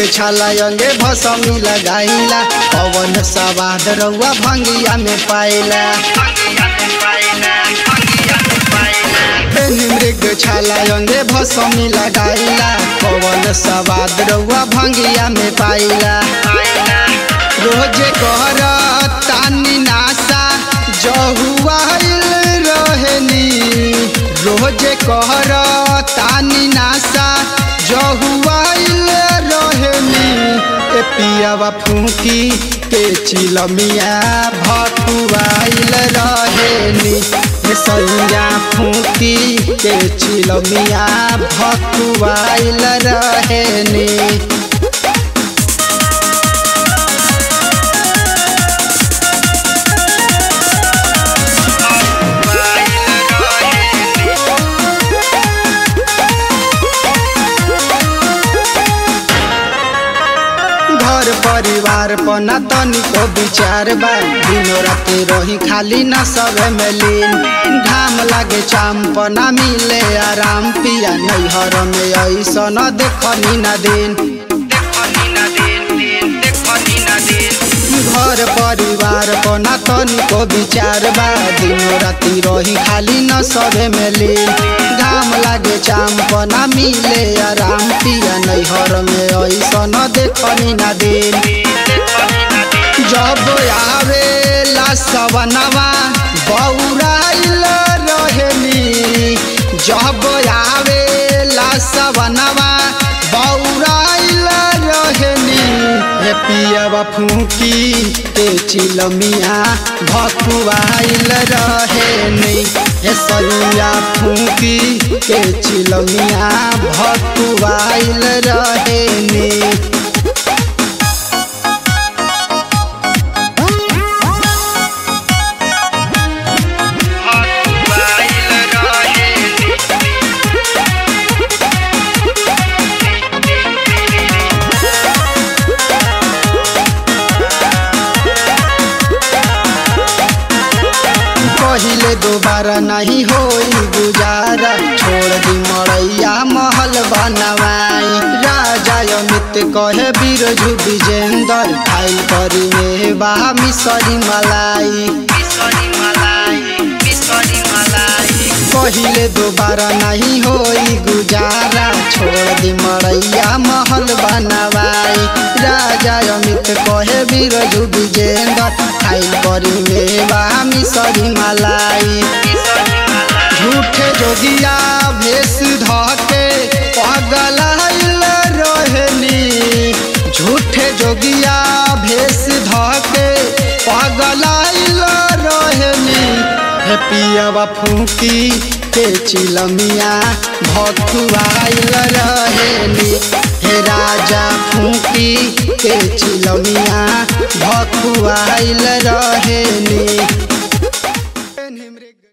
छाला अंगे भसमी लगाइला पवन सवाद रउआ भंगिया में पाइला मृग छाला अंगे भसमी लगाइला पवन सवाद रउआ भंगिया में पाइला रोजे कर तानी नासा जहुआइल रहनी रोजे कहर तानी नासा जहुआइल रहनी ए पियावा फूकी के चिलमिया भकुआइल रहेनी ए सैया फूकी के चिलमिया भकुआइल रहेनी घर परिवार पना तनिको विचार बा दिनो राते रही खाली न सब में लीन घाम लागे चाम पना मिले आराम पिया नैहर में ऐसा न देखनी न दिन घर परिवार पना तनिको विचार बा दिनो राती रही खाली न सबे में लीन घाम लागे चाम पना मिले आराम पिया नैहर में ऐसा न देखनी न दिन जब आवेला सवनवा बौराइल रहेनी जब आवेला सवनवा बौराइल रहेनी हे पियावा फूकी के चिलमिया भकुआइल रहेनी हे सैया फूकी के चिलमिया भकुआइल रहेनी पहिले दोबारा नहीं होई गुजारा छोड़ दी मड़ैया महल बनवाई राजा अमित कहे बीरजू विजेंदर खाइल करी में बा मिसरी मलाई पहिले दोबारा नहीं होई गुजारा छोड़ दी मड़ैया महल बनवाई राजा अमित कहे बीरजू विजेंदर खाइल करी में बा मिसरी मलाई झूठे जोगिया भेष धके पगलाइल रहनी झूठे जोगिया भेष धके पगलाइल रहनी हे पियावा फूकी के चिलमिया भकुआइल रहेनी हे राजा फूकी के चिलमिया भकुआइल रहेनी